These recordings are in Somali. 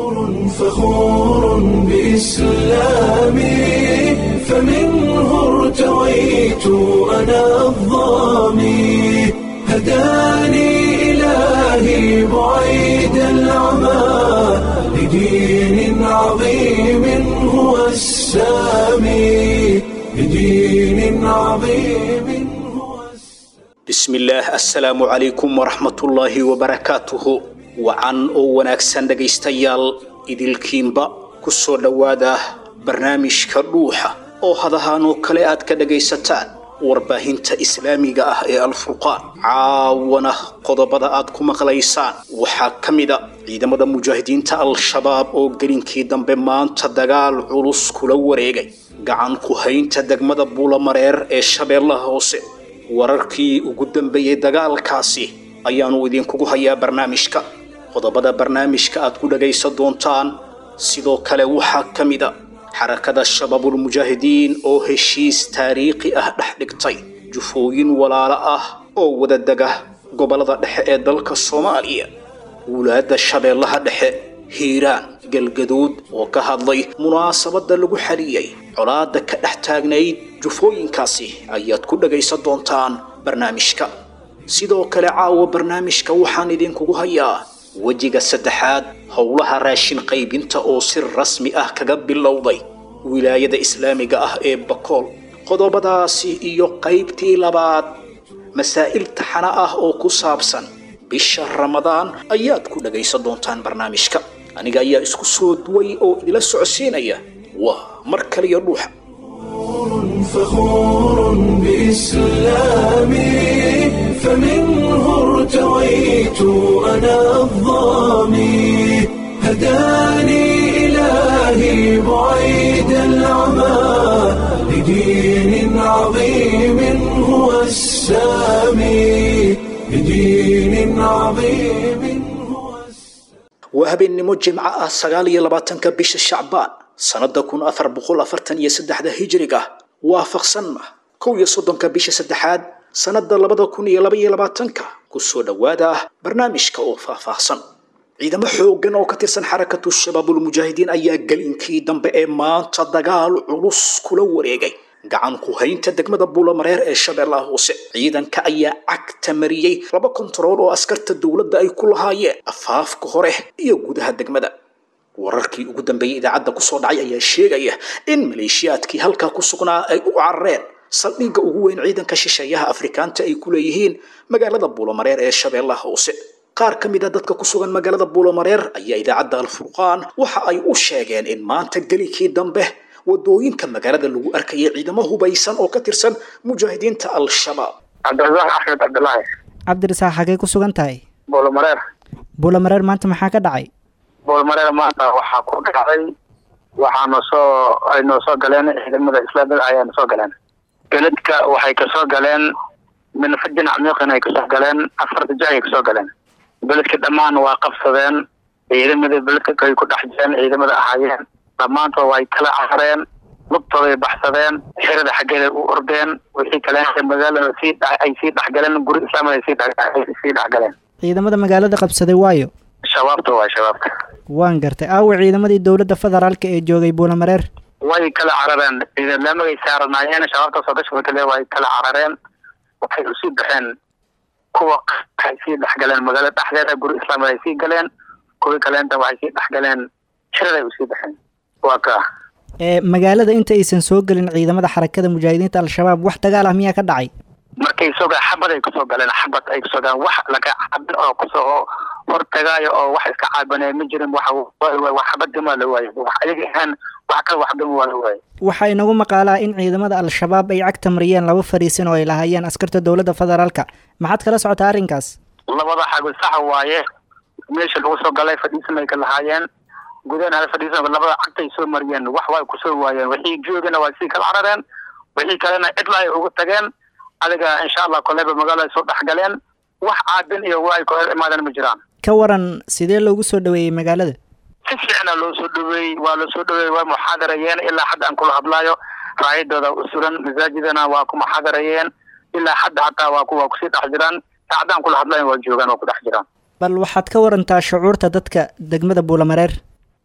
فخور بإسلامي فمنه ارتويت أنا الضامي هداني إلهي بعيد العمى لدين عظيم هو السامي لدين عظيم هو bismillaah assalaamu calaykum waraxmatullaahi wabarakaatuhu wacan oo wanaagsan dhegaystayaal idilkiinba ku soo dhowaada barnaamijka dhuuxa oo hadahaan oo kale aad ka dhagaysataan warbaahinta islaamiga ah ee alfurqaan caawana qodobada aad ku maqlaysaan waxaa ka mida ciidamada mujaahidiinta al-shabaab oo gelinkii dambe maanta dagaal culus kula wareegay gacan ku haynta degmada buulamareer ee shabeellaha hoose wararkii ugu dambeeyey dagaalkaasi ayaanu idinkugu hayaa barnaamijka qodobada barnaamijka aad ku dhagaysan doontaan sidoo kale waxaa ka mida xarakada shabaabulmujaahidiin oo heshiis taariikhi ah dhex dhigtay jufooyin walaalo ah oo wada dega gobollada dhexe ee dalka soomaaliya wulaadda shabeellaha dhexe hiiraan galgaduud oo ka hadlay munaasabadda lagu xaliyey colaadda ka dhex taagnayd jufooyinkaasi ayaad ku dhagaysan doontaan barnaamijka sidoo kale caawa barnaamijka waxaan idinkugu hayaa wejiga saddexaad howlaha raashin qaybinta oo si rasmi ah kaga bilowday wilaayada islaamiga ah ee bakool qodobadaasi iyo qaybtii labaad masaa'il taxana ah oo ku saabsan bisha ramadaan ayaad ku dhagaysan doontaan barnaamijka aniga ayaa isku soo duway oo idila socodsiinaya waa mar kaliya dhuuxa فخور بإسلامي فمنه ارتويت أنا الضامي هداني إلهي بعيد العمى لدين عظيم هو السامي لدين عظيم هو السامي waa habeennimo jimco ah sagaal iyo labaatanka bisha shacbaan sannada kun afar boqol afartan iyo saddexda hijriga waafaqsanna kow iyo soddonka bisha saddexaad sannada labada kun iyo laba iyo labaatanka kusoo dhowaada barnaamijka oo faahfaahsan ciidamo xooggan oo ka tirsan xarakatu shabaabulmujaahidiin ayaa gelinkii dambe ee maanta dagaal culus kula wareegay gacan ku haynta degmada buulamareer ee shabeellaha hoose ciidanka ayaa cagta mariyey laba kontarool oo askarta dowladda ay ku lahaayeen afaafka hore iyo gudaha degmada wararkii ugu dambeeyey idaacadda kusoo dhacay ayaa sheegaya in maleeshiyaadkii halkaa ku sugnaa ay u carareen saldhigga ugu weyn ciidanka shisheeyaha afrikaanta ay ku leeyihiin magaalada buulamareer ee shabeellaha hoose qaar ka mid a dadka ku sugan magaalada buulamareer ayaa idaacadda alfurqaan waxa ay u sheegeen in maanta gelinkii dambe wadooyinka magaalada lagu arkayay ciidamo hubaysan oo ka tirsan mujaahidiinta al-shabaab cabdirasaaq axmed cabdilaahi cabdirasaaq xagee ku sugan tahay boolmareer buulamareer maanta maxaa ka dhacay boolmareer maanta waxaa ku dhacday waxaana soo ay noo soo galeen ciidamada islaamiga ayaana soo galeen beledka waxay kasoo galeen minfajin camiiqin ay kasoo galeen afarta jac ay kasoo galeen beledka dhammaan waa qabsadeen ciidamada beledka ay ku dhex jireen ciidamada ahaayeen dhammaantood way kala carareen lugtooday baxsadeen xirada xaggeeday u ordeen wixii kale magaalada sii ay sii dhexgaleen guri islaamada ay sii sii dhexgaleen ciidamada magaalada qabsaday waayo shabaabta waay shabaabta waan gartay aawa ciidamadii dowladda federaalka ee joogay buulamareer way kala carareen ciidamagay saaranaayeen shabaabta soo gasha kale way kala carareen waxay usii baxeen kuwa waxay sii dhexgaleen magaalada dhexdeeda guri islaamada ay sii galeen kuwii kaleenta waxay sii dhexgaleen xiraday usii baxeen waa ka ee magaalada inta aysan soo gelin ciidamada xarakada mujaahidiinta al-shabaab wax dagaal ah miyaa ka dhacay markay soo galeen xabad ay kusoo galeen xabad ay kusoo galeen wax laga cabin oo kusoo hortagaayo oo wax iska caabanaya ma jirin wax wax xabadima la waayo wax ayaga ahaan wax kale waxdima waa la waayo waxaa inagu maqaalaa in ciidamada al-shabaab ay cagta mariyeen laba fariisin oo ay lahaayeen askarta dowladda federaalka maxaad kala socotaa arrinkaas labada xago sax waaye meesha lagu soo galay fadhiisan ay ka lahaayeen gudaha fadhiisan labada cagtay soo mariyeen wax way kusoo waayeen wixii joogana waa sii kala carareen wixii kalena cidla ay ugu tageen adiga insha allah koleyba magaalada soo dhex galeen wax caabin iyo waa ay ku hor imaadeen ma jiraan ka waran sidee loogu soo dhaweeyey magaalada si fiicna loo soo dhaweeyey waa loo soo dhaweeyey waa muxaadarayeen ilaa hadda aan kula hadlaayo raayadooda u suran masaajidana waa ku muxaadarayeen ilaa hadda hataa waa ku waa kusii dhex jiraan saacadaan kula hadlayan waa joogaan waa ku dhex jiraan bal waxaad ka warantaa shucuurta dadka degmada buulamareer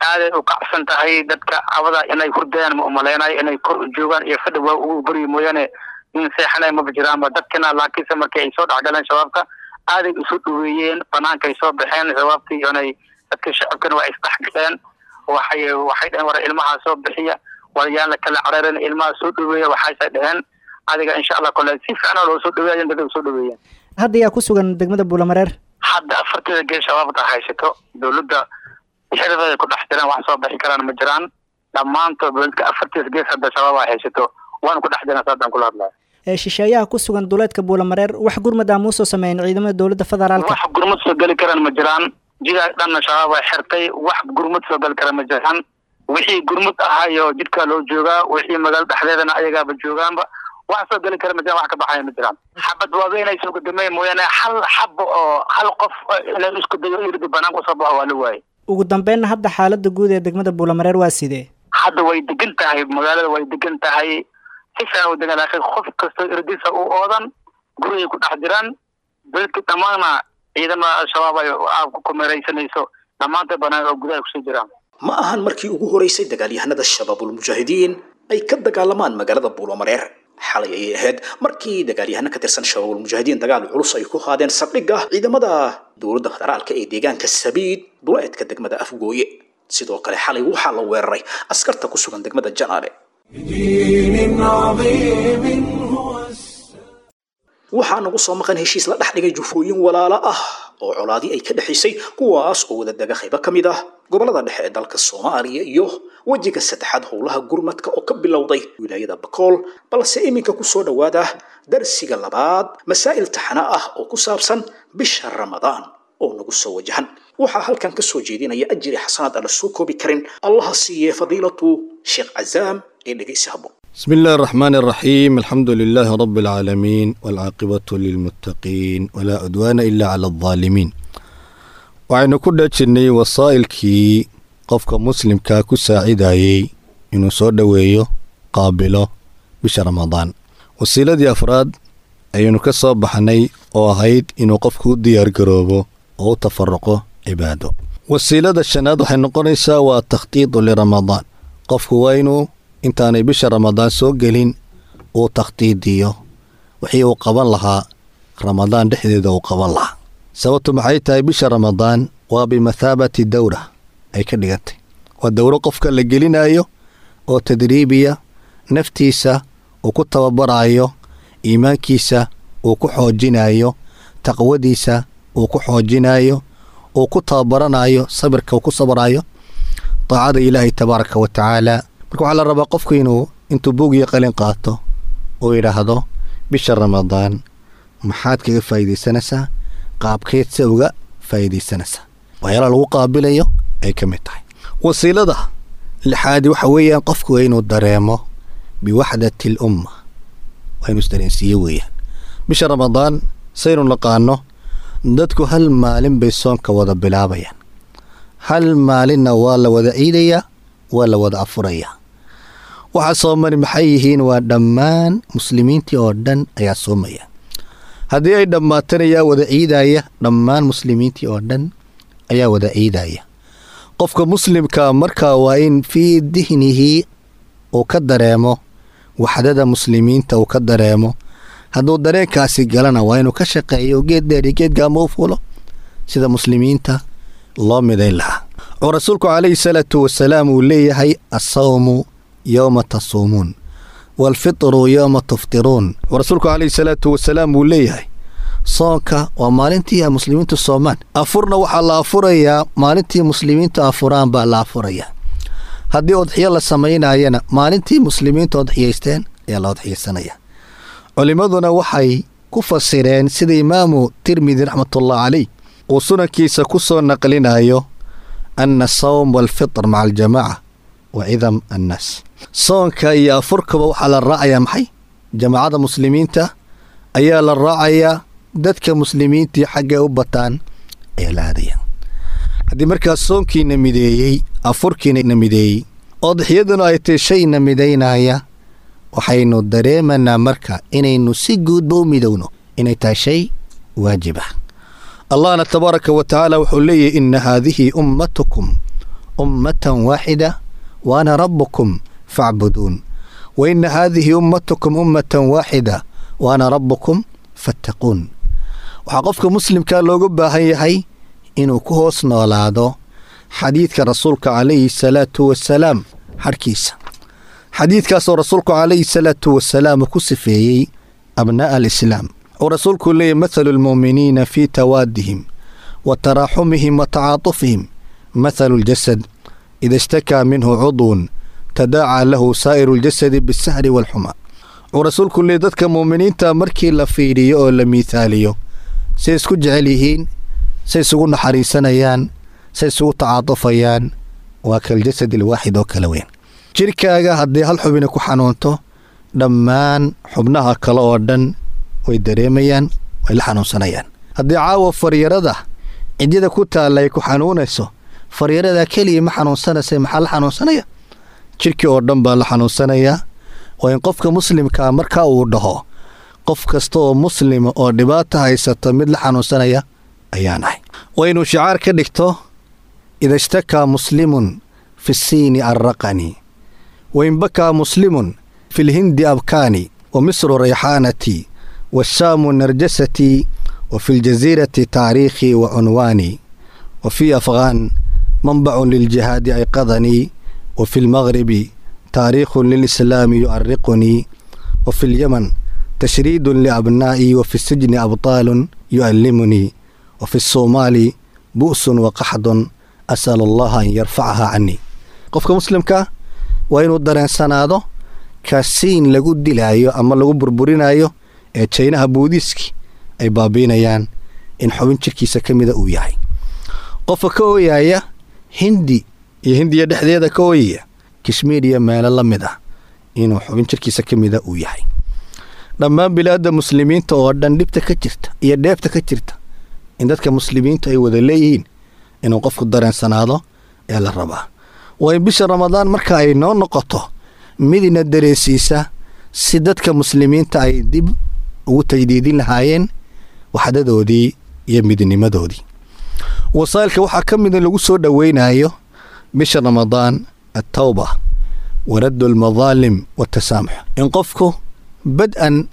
aaday u kacsan tahay dadka cabada inay hurdayaan ma umaleynayo inay kor u joogaan iyo fadhi waa ugu baryi mooyaane in seexanay maba jiraanba dadkina laakiinse markii ay soo dhexgaleen shabaabka aaday isu dhaweeyeen banaankaay soo baxeen shabaabtii inay dadka shacabkana waa isdhexgaleen waxay waxay dheheen war ilmaha soo bixiya war yaan la kala careerin ilmaha soo dhaweeya waxaasay dheheen adiga insha allah kole si fiicna loo soo dhaweeya dad soo dhaweeyeen hadda yaa ku sugan degmada buulamareer hadda afarteeda gees shabaabta haysato dowladda xirideeda ku dhex jiraan wax soo bixi karaan ma jiraan dhammaantood dowladka afarteeda gees hadda shabaab ay haysato waana ku dhex jiraan saadaan kula hadlaya ee shisheeyaha ku sugan duleedka buulamareer wax gurmad ah muusoo sameeyeen ciidamada dowladda federaalka wax gurmad soo geli karaan ma jiraan jidaa dhanna shabaab ay xirtay wax gurmad soo geli karaan ma jiraan wixii gurmud ahaayo jidkaa loo joogaa wixii magaalo dhexdeedana ayagaaba joogaanba wax soo geli kara ma jiraan wax ka baxaya ma jiraan xabad waaweynay soo gudamay mooyaane hal xabo oo hal qof inay isku dayo irdi banaanka usoo baxo waa la waayey ugu dambeynna hadda xaaladda guud ee degmada buulamareer waa sidee hadda way degan tahay magaalada way degan tahay si fiican u degan laakiin qof kastoo irdisa u oodan gurigay ku dhex jiraan dadka dhammaana ciidamada al-shabaab ay ku kumeeraysanayso dhammaanta banaan oo gudaha kusoo jiraan ma ahan markii ugu horeysay dagaalyahanada shabaabulmujaahidiin ay ka dagaalamaan magaalada buulamareer xalay ayay ahayd markii dagaalyahano ka tirsan shabaabulmujaahidiin dagaal culus ay ku qaadeen saldhigga ciidamada dowladda federaalka ee deegaanka sabiid duleedka degmada afgooye sidoo kale xalay waxaa la weeraray askarta ku sugan degmada janaale بدين عظيم هو waxaa nagu soo maqan heshiis la dhex dhigay jufooyin walaalo ah oo colaadii ay ka dhexaysay kuwaas oo wada dega qaybo ka mid ah gobolada dhexe ee dalka soomaaliya iyo wejiga saddexaad howlaha gurmadka oo ka bilowday wilaayada bakool balse iminka ku soo dhowaada darsiga labaad masaa'il taxana ah oo ku saabsan bisha ramadaan oo nagu soo wajahan waxaa halkan ka soo jeedinaya ajiri xasanaad aan la soo koobi karin allaha siiye fadiilatu sheekh cazaam ee dhegaysi habbo بسم الله الرحمن الرحيم الحمد لله رب العالمين والعاقبة للمتقين ولا عدوان إلا على الظالمين waxaynu ku dhajirnay wasaa'ilkii qofka muslimkaa ku saacidayey inuu soo dhoweeyo qaabilo bisha ramadaan wasiiladii afraad ayaynu ka soo baxnay oo ahayd inuu qofku u diyaargaroobo oo u tafaruqo cibaado wasiilada shanaad waxay noqonaysaa waa takhtiidu liramadaan qofku waa inuu intaanay bisha ramadaan soo gelin uu takhtiidiyo wixii uu qaban lahaa ramadaan dhexdeeda uu qaban lahaa sababtu maxay tahay bisha ramadaan waa bimathaabati dowra ay ka dhigantay waa dowro qofka la gelinayo oo tadriibiya naftiisa uu ku tababarayo iimaankiisa uu ku xoojinayo taqwadiisa uu ku xoojinayo uu ku tababaranayo sabirka uu ku sabrayo daacada ilaahay tabaaraka wa tacaala marka waxaa la rabaa qofku inuu intuu buug iyo qalin qaato uu yidhaahdo bisha ramadaan maxaad kaga faa'iidaysanaysaa qaabkeed se uga faa'iidaysanaysaa waxyaalaha lagu qaabilayo ay ka mid tahay wasiilada lixaadi waxa weeyaan qofku waa inuu dareemo biwaxdati al umma waa inuu isdareensiiye weeyaan bisha ramadaan saynu naqaano dadku hal maalin bay soonka wada bilaabayaan hal maalinna waa la wada ciidayaa waa la wada afurayaa waxaa soomani maxay yihiin waa dhammaan muslimiintii oo dhan ayaa soomaya haddii ay dhammaatana yaa wada ciidaya dhammaan muslimiintii oo dhan ayaa wada ciidaya qofka muslimka markaa waa in fii dihnihi uu ka dareemo waxdada muslimiinta uu ka dareemo hadduu dareenkaasi galana waa inuu ka shaqeeyo geed dheer iyo geed gaamo u fulo sida muslimiinta loo midayn lahaa oo rasuulku calayhi salaatu wasalaam uu leeyahay assawmu yowma tasuumuun waalfitru yowma tuftiruun oo rasuulku calayhi salaatu wasalaam uu leeyahay soonka waa maalintii ay muslimiintu soomaan afurna waxaa la afurayaa maalintii muslimiintu afuraan baa la afurayaa haddii odxiyo la samaynayana maalintii muslimiintu odxiyaysteen ayaa la odxiyaysanaya culimmaduna waxay ku fasireen sida imaamu tirmidi raxmatullah caleyh uu sunankiisa ku soo naqlinayo ana asawm waalfitr maca aljamaaca wa cidam annaas soonka iyo afurkaba waxaa la raacayaa maxay jamaacada muslimiinta ayaa la raacayaa dadka muslimiintii xaggay u bataan ayaa la aadaya haddii markaas soonkiina mideeyey afurkiina mideeyey odxiyaduna ay tahay shayna midaynaya waxaynu dareemanaa marka inaynu si guudba u midowno inay tahay shay waajib ah allahna tabaaraka wa tacaala wuxuu leeyahy ina haadihi ummatukum ummatan waaxida wa ana rabbukum facbuduun wa ina haadihi ummatukum ummatan waaxida wa ana rabbukum fattaquun waxaa qofka muslimkaa looga baahan yahay inuu ku hoos noolaado xadiidka rasuulka calayhi salaatu wasalaam xadhkiisa xadiidkaasoo rasuulku calayhi salaatu wasalaam ku sifeeyey abnaa'a alislaam oo rasuulku leeyahy mathalu lmu'miniina fii tawaadihim wa taraaxumihim wa tacaatufihim mathalu ljasad ida ishtakaa minhu cudwun tadaacaa lahu saa'iru ljasadi bisahri waalxuma wuxuu rasuulku leeyay dadka muuminiinta markii la fiidhiyo oo la miithaaliyo say isku jecel yihiin say isugu naxariisanayaan say isugu tacaatufayaan waa kaljasad alwaaxid oo kala weyn jirkaaga haddii hal xubina ku xanuunto dhammaan xubnaha kale oo dhan way dareemayaan way la xanuunsanayaan haddii caawa faryarada cidyada ku taalla ay ku xanuunayso faryarada keliya ma xanuunsanaysa maxaa la xanuunsanaya jirkii oo dhan baa la xanuunsanayaa waa in qofka muslimkaa marka uu dhaho qof kasta oo muslima oo dhibaata haysato mid la xanuunsanaya ayaan ahay waa inuu shicaar ka dhigto ida ishtakaa muslimun fi siini arraqani wain bakaa muslimun fi lhindi abkaani wa misru rayxaanatii washaamu narjasatii wa fi ljasiirati taariikhii wa cunwaanii wa fii afghaan manbacun liljihaadi ayqadanii wa fi lmagribi taariikhun lilislaami yu'ariqunii wa fi lyaman tashriidun liabnaa'ii wa fi sijni abtaalun yu'allimunii wa fi somaali bu'sun wa qaxdun as'alu allaha an yarfacaha canii qofka muslimka waa inuu dareensanaado kaasiin lagu dilaayo ama lagu burburinayo ee jaynaha buudiiski ay baabiinayaan in xubin jirkiisa ka mida uu yahay qofka ka ooyaaya hindi iyo hindiya dhexdeeda ka ooyaya kashmiir iyo meelo la mid ah inuu xubin jirkiisa ka mida uu yahay dhammaan bilaadda muslimiinta oo dhan dhibta ka jirta iyo dheebta ka jirta in dadka muslimiintu ay wada leeyihiin inuu qofku dareensanaado ee la rabaa waa in bisha ramadaan marka ay noo noqoto midina dareensiisa si dadka muslimiinta ay dib ugu tajdiidin lahaayeen waxdadoodii iyo midnimadoodii wasaa'ilka waxaa ka mida lagu soo dhoweynayo bisha ramadaan attawba waraddu almadaalim waatasaamux in qofku bad-an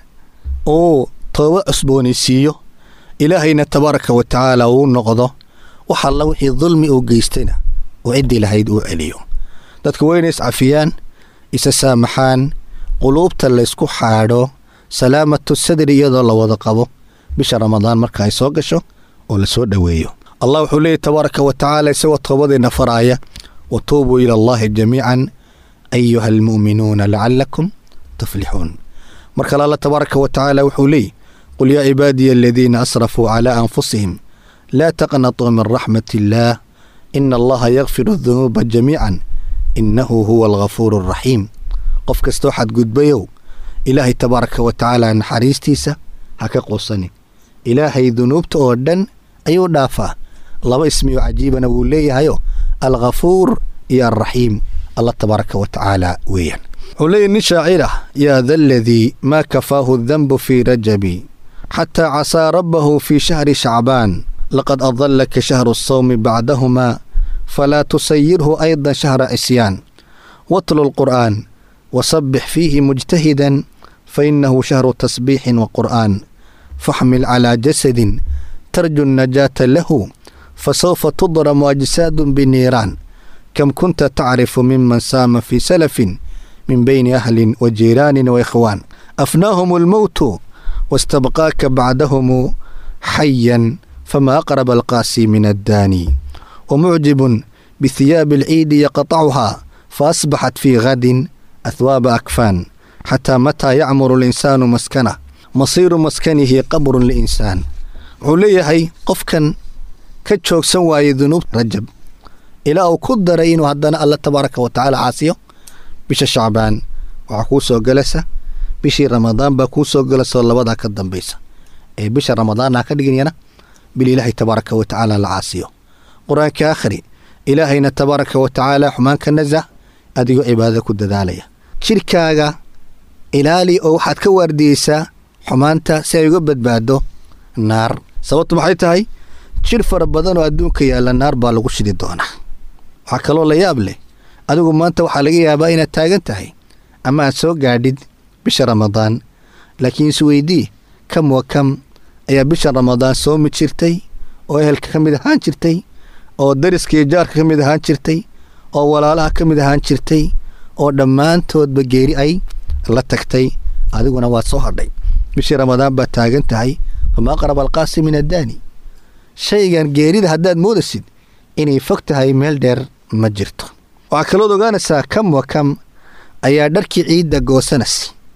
uu tooba cusboonaysiiyo ilaahayna tabaaraka wa tacaala uu noqdo wax alla wixii dulmi uu geystayna oo ciddii lahayd uu celiyo dadku waa inay iscafiyaan isa saamaxaan quluubta laysku xaadho salaamatu sadri iyadoo la wada qabo bisha ramadaan marka ay soo gasho oo la soo dhoweeyo allah wuxuu leeyahy tabaaraka wa tacaala isagoo toobadeenna faraaya wa tuubuu ila allahi jamiican ayuha almu'minuuna lacallakum tuflixuun mar kale alla tabaaraka wa tacaala wuxuu leeyahy qul yaa cibaadiya aladiina asrafuu calaa anfusihim laa taqnatuu min raxmat illaah ina allaha yakfiru dunuuba jamiican innahu huwa alghafuuru alraxiim qof kastoo xadgudbayow ilaahay tabaaraka wa tacaala naxariistiisa ha ka quusanin ilaahay dunuubta oo dhan ayuu dhaafaa laba ismiyo cajiibana wuu leeyahayo alghafuur iyo alraxiim allah tabaaraka wa tacaala weeyaan wuxuu leeyahy nin shaacir ah yaa da aladii maa kafaahu danbu fii rajabi xataa casaa rabbahu fii shahri shacbaan laqad adallaka shahru asawmi bacdahumaa falaa tusayirhu aydan shahra cisyaan watlu lqur'aan wasabbix fiihi mujtahidan fainahu shahru tasbiixin wa qur'aan faxmil calaa jasadin tarju najaata lahu fasawfa tudramu ajsaadun biniiraan kam kunta tacrifu miman saama fii salafin min bayni ahlin wa jiiraanin wa ikhwaan afnaahum almowtu wastabqaaka bacdahumu xayan fama aqraba alqaasi min addaani wamucjibun bihiyaabi alciidi yaqtacuhaa faasbaxat fii gadin ahwaaba akfaan xataa mataa yacmuru alinsaanu maskanah masiiru maskanihi qabrun liinsaan wuxuu leeyahay qofkan ka joogsan waayey dunuub rajab ilaa uu ku daray inuu haddana alla tabaaraka wa tacaala caasiyo bisha shacbaan waxaa kuu soo gelaysa bishii ramadaan baa kuu soo gelaysaoo labadaa ka dambaysa ee bisha ramadaanna ka dhiganyana bil ilaahay tabaaraka wa tacaala la caasiyo qur-aanka akhri ilaahayna tabaaraka wa tacaala xumaanka nasah adigoo cibaadada ku dadaalaya jidhkaaga ilaali oo waxaad ka waardiyeysaa xumaanta si ay uga badbaado naar sababtu maxay tahay jidh fara badan oo adduunka yaalla naar baa lagu shidi doonaa waxaa kaloo la yaab leh adigu maanta waxaa laga yaabaa inaad taagan tahay ama aad soo gaadhid bisha ramadaan laakiin isweydii kam wa kam ayaa bisha ramadaan soomi jirtay oo ehelka ka mid ahaan jirtay oo dariska iyo jaarka ka mid ahaan jirtay oo walaalaha ka mid ahaan jirtay oo dhammaantoodba geeri ay la tagtay adiguna waad soo hadhay bishii ramadaan baad taagan tahay famaa qaraba alqaasi min addaani shaygan geerida haddaad moodasid inay fog tahay meel dheer ma jirto waxaa kalood ogaanaysaa kam wa kam ayaa dharkii ciidda goosanas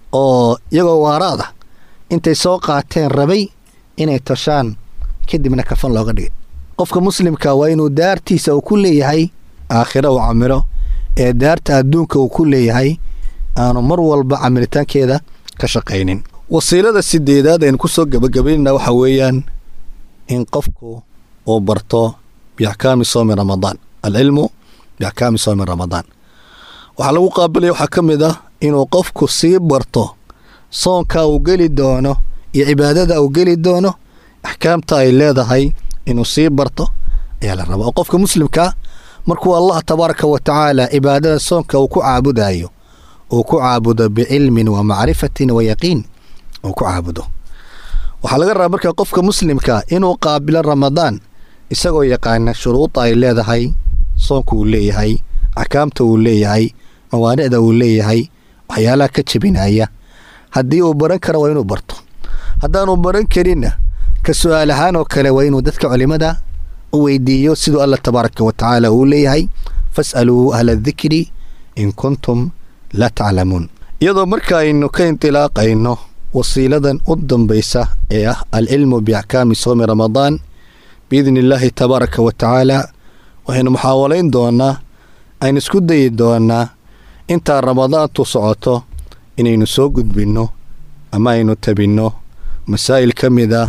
oo iyagoo waaraada intay soo qaateen rabay inay toshaan kadibna kafan looga dhigay qofka muslimka waa inuu daartiisa uu ku leeyahay aakhiro uu camiro ee daarta adduunka uu ku leeyahay aanu mar walba camilitaankeeda ka shaqaynin wasiilada sideedaad aynu ku soo gebagabaynana waxa weeyaan in qofku uu barto biaxkaami soomi ramadaan alcilmu biaxkaami soomi ramadaan waxaa lagu qaabilaya waxaa ka mid ah inuu qofku sii barto soonka uu geli doono iyo cibaadada uu geli doono axkaamta ay leedahay inuu sii barto ayaa la rabaa oo qofka muslimkaa markuu allah tabaaraka wa tacaala cibaadada soonka uu ku caabudayo uu ku caabudo bicilmin wa macrifatin wa yaqiin uu ku caabudo waxaa laga rabaa marka qofka muslimka inuu qaabilo ramadaan isagoo yaqaana shuruuda ay leedahay soonka uu leeyahay axkaamta uu leeyahay mawaanicda uu leeyahay waxyaalaha ka jebinaya haddii uu baran karo waa inuu barto haddaanu baran karinna ka su-aal ahaan oo kale waa inuu dadka culimada u weydiiyo siduu alla tabaaraka wa tacaala uu leeyahay fas'aluu ahla dikri in kuntum laa taclamuun iyadoo marka aynu ka indilaaqayno wasiiladan u dambaysa ee ah alcilmu biaxkaami soomi ramadaan biidni illaahi tabaaraka wa tacaala waxaynu muxaawalayn doonaa aynu isku dayi doonaa intaa ramadaantu socoto inaynu soo gudbinno ama aynu tabinno masaa'il ka mid a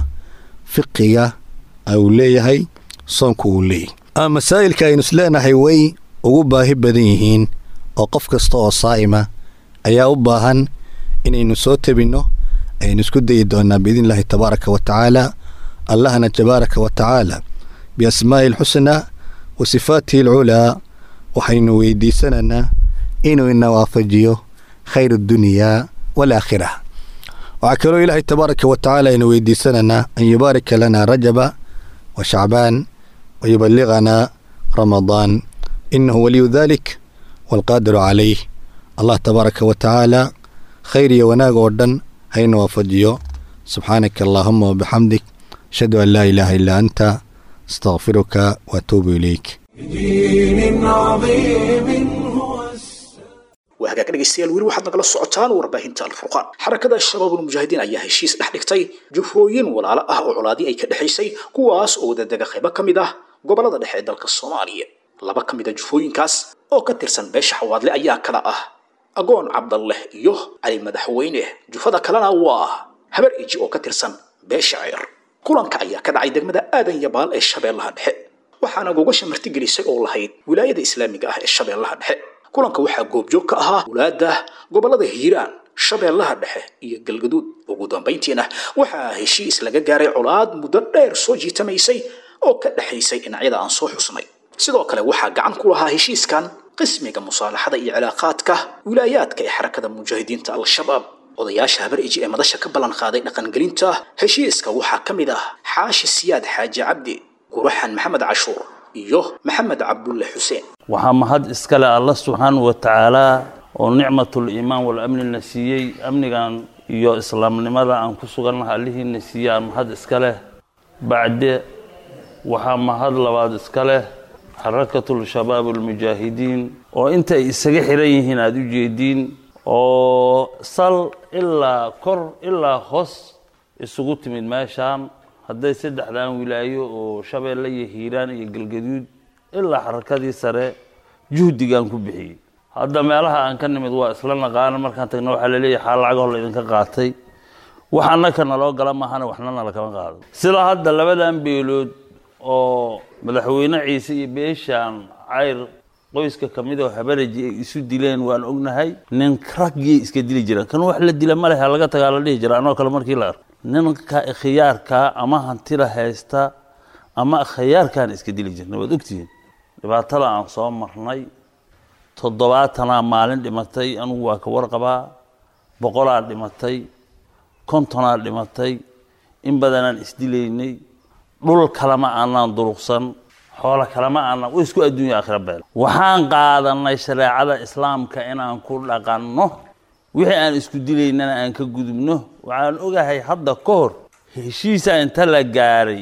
fiqiga uu leeyahay soonku uu leeyahy ama masaa'ilka aynu isleenahay way ugu baahi badan yihiin oo qof kasta oo saa'ima ayaa u baahan inaynu soo tabinno aynu isku dayi doonaa biidni illaahi tabaaraka wa tacaala allahna tabaaraka wa tacaala biasmaa'i alxusnaa wa sifaatihi alculaa waxaynu weydiisanaynaa inuu ina waafajiyo khayr addunyaa waalaakhira waxaa kaloo ilaahay tabaaraka wa tacaala aynu weydiisanaynaa an yubaarika lana rajaba wa shacbaan wa yuballiganaa ramadaan inahu waliyu dalik waalqaadiru calayh allah tabaaraka wa tacaala khayr iyo wanaag oo dhan hayna waafajiyo subxaanaka allaahuma wabixamdik ashhadu an laa ilaaha illaa anta astaqfiruka waatuubu ilayk بدين عظيم هو waa hagaag dhegaystayaal weli waxaad nagala socotaan warbaahinta alfurqaan xarakada shabaabul mujaahidiin ayaa heshiis dhex dhigtay jufooyin walaalo ah oo colaadii ay ka dhexaysay kuwaas oo wadadega qaybo ka mid ah gobolada dhexe ee dalka soomaaliya laba ka mid a jufooyinkaas oo ka tirsan beesha xawaadle ayaa kala ah agoon cabdalleh iyo cali madaxweyne jufada kalena waa habar iji oo ka tirsan beesha ceer kulanka ayaa ka dhacay degmada aadan yabaal ee shabeellaha dhexe waxaana gogasha martigelisay oo lahayd wilaayada islaamiga ah ee shabeellaha dhexe kulanka waxaa goobjoog ka ahaa wulaada gobolada hiiraan shabeellaha dhexe iyo galgaduud ugu dambayntiina waxaa heshiis laga gaaray colaad muddo dheer soo jiitamaysay oo ka dhexaysay dhinacyada aan soo xusnay sidoo kale waxaa gacan ku lahaa heshiiskan qismiga musaalaxada iyo cilaaqaadka wilaayaadka ee xarakada mujaahidiinta al-shabaab odayaasha habar iji ee madasha ka ballan qaaday dhaqangelinta heshiiska waxaa ka mid ah xaashi siyaad xaaji cabdi quraxan maxamed cashuur iyo maxamed cabdulle xuseen waxaa mahad iskale alla subxaanahu wa tacaalaa oo nicmatul iimaan wal amnina siiyey amnigan iyo islaamnimada aan ku sugannaha allihiina siiyey aan mahad iska leh bacde waxaa mahad labaad iska leh xarakatul shabaab almujaahidiin oo inta ay isaga xiran yihiin aada u jeediin oo sal ilaa kor ilaa hoos isugu timid meeshaan hadday saddexdan wilaayo oo shabeelle iyo hiiraan iyo galgaduud ilaa xarakadii sare juhdigaan ku bixiyey hadda meelaha aan ka nimid waa isla naqaana markaan tagna waxaa laleeyahay xaal lacagoo laydinka qaatay wax annaka naloo gala maahana waxna nala kama qaado sida hadda labadan beelood oo madaxweyne ciise iyo beeshaan cayr qoyska ka mid oo habaraji ay isu dileen waan ognahay nin raggiyay iska dili jireen kan wax la dila ma lehe laga tagaa la dhihi jira anoo kale markii la arko ninka khiyaarkaa ama hantida haysta ama khiyaarkaan iska dili jirna waad ogtihiin dhibaatada aan soo marnay toddobaatanaa maalin dhimatay anugu waa ka warqabaa boqolaa dhimatay kontonaa dhimatay in badanaan isdilaynay dhul kalema aanaan duruqsan xoolo kalema aanaan wa isku adduunya akhira beel waxaan qaadanay shareecada islaamka inaan ku dhaqanno wixii aan isku dilaynana aan ka gudubno waxaan ogahay hadda ka hor heshiisa inta la gaaray